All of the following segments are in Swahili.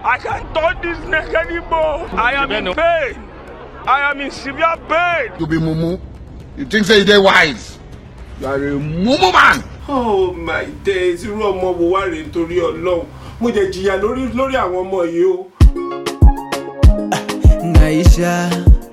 I can't touch this neck anymore. I am in pain. I am in severe pain. You be mumu. You think say you dey wise. You are a mumu man. oh my days irú ọmọ wo wá rèé nítorí ọlọ́run mo jẹ jìyà lórí lórí àwọn ọmọ yìí o. Naisha,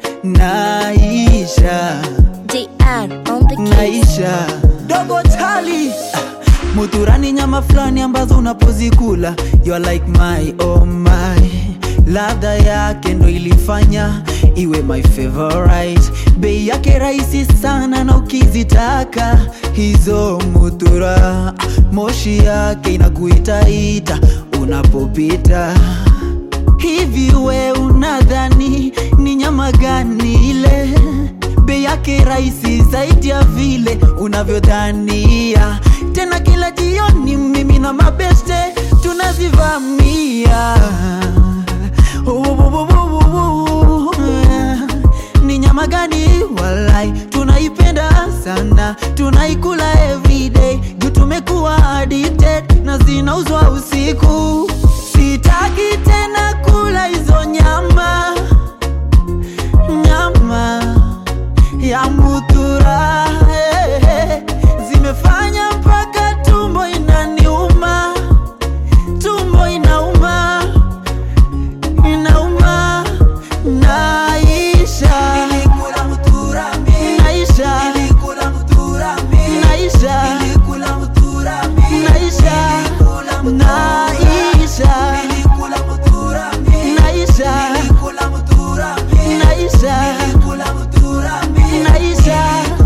Naisha, JR on the case. Naisha. Dogo Tali. Muturani nyama fulani ambazo unapozikula You're like my oh my Ladha yake ndo ilifanya iwe my favorite Bei yake rahisi sana na ukizitaka hizo mutura Moshi yake inakuitaita unapopita Hivi we unadhani ni nyama gani ile? Bei yake rahisi zaidi ya vile unavyodhania. Tena kila jioni mimi na mabeste tunazivamia. Ubububububu. Ni nyama gani walai, tunaipenda sana, tunaikula everyday juu tumekuwa addicted na zinauzwa usiku. Sitaki tena kula hizo nyama, nyama ya mutura eh, eh. zimefanya mpaka tumbo inaniuma, tumbo inauma, inauma, naisha nilikula mutura mimi, naisha nilikula mutura mimi, naisha nilikula mutura mimi, naisha naisha nilikula mutura mimi, naisha nilikula mutura mimi, naisha nilikula mutura mimi, naisha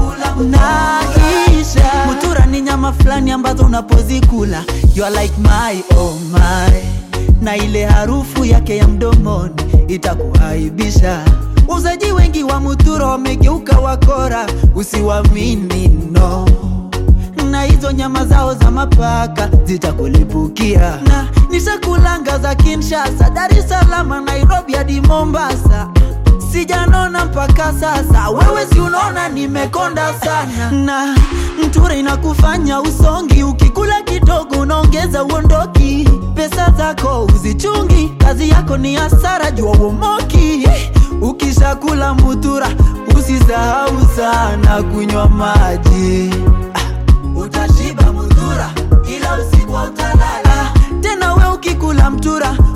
naisha mutura ni nyama fulani ambazo unapozikula you are like my oh my na ile harufu yake ya mdomoni itakuaibisha uzaji wengi wa mutura wamegeuka wakora usiwamini no na hizo nyama zao za mapaka zitakulipukia na nishakulanga za Kinshasa, Dar es Salaam, Nairobi hadi Mombasa sijanona mpaka sasa, wewe si unaona nimekonda sana, na mtura inakufanya usongi, ukikula kidogo unaongeza uondoki, pesa zako uzichungi, kazi yako ni hasara, jua uomoki. Ukishakula mutura usisahau sana kunywa maji utashiba mutura ila usiku utalala tena we ukikula mtura